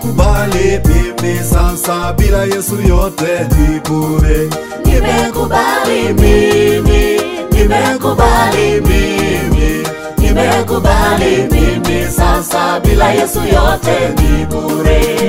nimekubali mimi sasa, bila Yesu yote ni bure. Nimekubali mimi, nimekubali mimi, nimekubali mimi sasa, bila Yesu yote ni bure.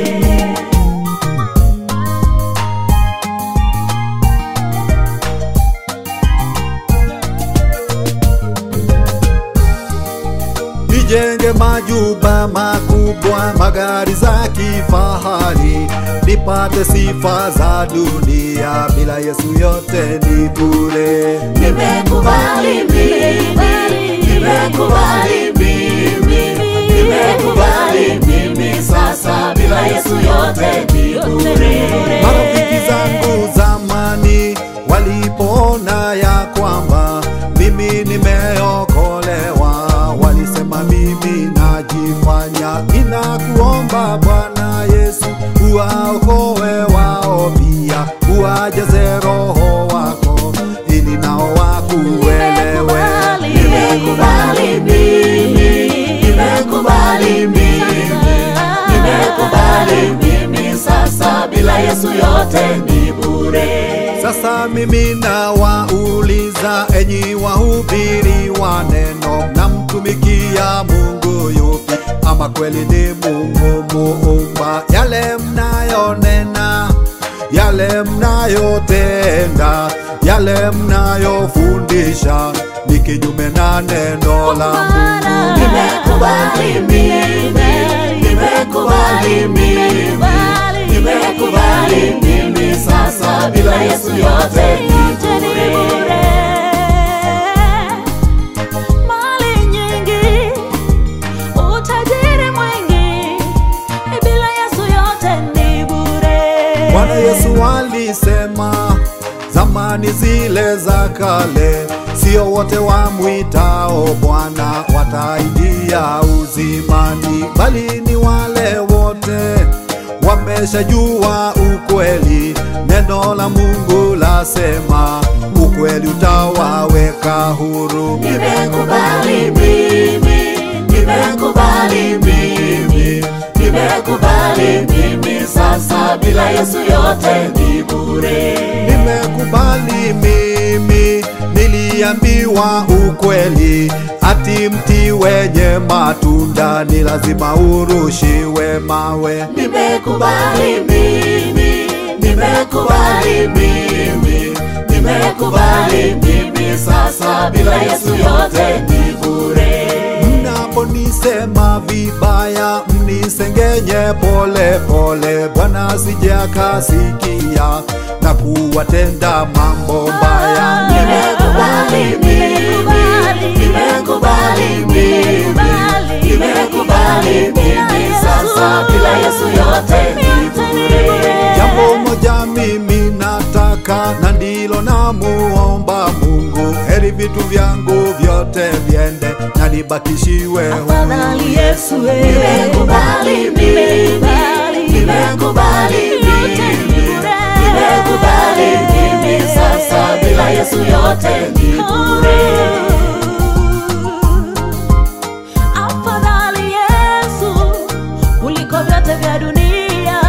nijenge majumba makubwa, magari za kifahari, nipate sifa za dunia, bila Yesu yote ni bure. Nimekubali mimi, nimekubali mimi, nimekubali mimi sasa, bila Yesu yote ni bure. Marafiki zangu zamani walipoona ya kwamba mimi nimeokolewa, walisema mimi najifanya. Ninakuomba Bwana Yesu, uwaokoe wao pia, uwajaze Roho wako ili nao wakuelewe. Nimekubali mimi, nimekubali mimi, nimekubali mimi sasa, bila Yesu yote ni bure. Sasa mimi nawauliza enyi wahubiri wa neno, mnamtumikia Mungu yupi? Ama kweli ni Mungu muumba? Yale mnayonena, yale mnayotenda, yale mnayofundisha ni kinyume na neno la Mungu. Nimekubali mimi, nimekubali mimi, nimekubali mimi sasa, bila Yesu yote ni bure. Mali nyingi, utajiri mwingi, bila Yesu yote ni bure. Bwana Yesu alisema zamani zile za kale, sio wote wamwitao Bwana wataingia uzimani, bali ni wale wote wameshajua ukweli. Neno la Mungu lasema ukweli utawaweka huru. Nimekubali mimi, nimekubali mimi, nimekubali mimi sasa, bila Yesu yote ni bure. Nimekubali mimi, niliambiwa ukweli, ati mti wenye matunda ni lazima urushiwe mawe. Nimekubali mimi, nimekubali mimi, nimekubali mimi sasa, bila Yesu yote ni bure. Mnaponisema vibaya, mnisengenye pole pole, Bwana asije akasikia na kuwatenda mambo mbaya. Nimekubali mimi, nimekubali mimi, nimekubali mimi sasa, bila Yesu yote ni bure. Jambo moja mimi nataka na ndilo namuomba Mungu, heri vitu vyangu vyote viende na nibakishiwe huru. Afadhali Yesu wewe. Nimekubali mimi, nimekubali mimi, nimekubali mimi sasa, bila Yesu yote ni bure. Afadhali Yesu kuliko vyote vya dunia.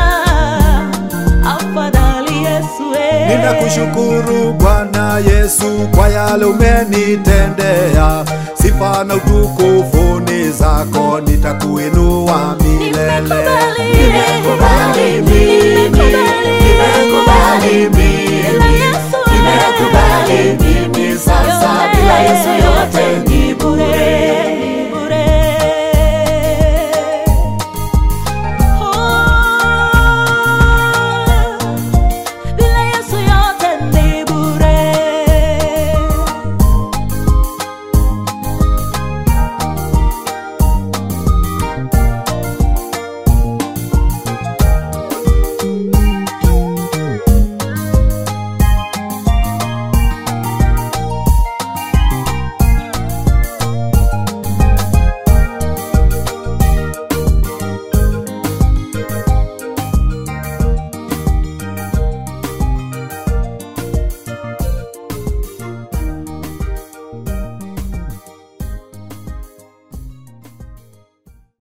Afadhali Yesu wewe. Ninakushukuru Bwana Yesu kwa yale umenitendea, sifa na utukufu ni zako, nitakuinua milele. Nimekubali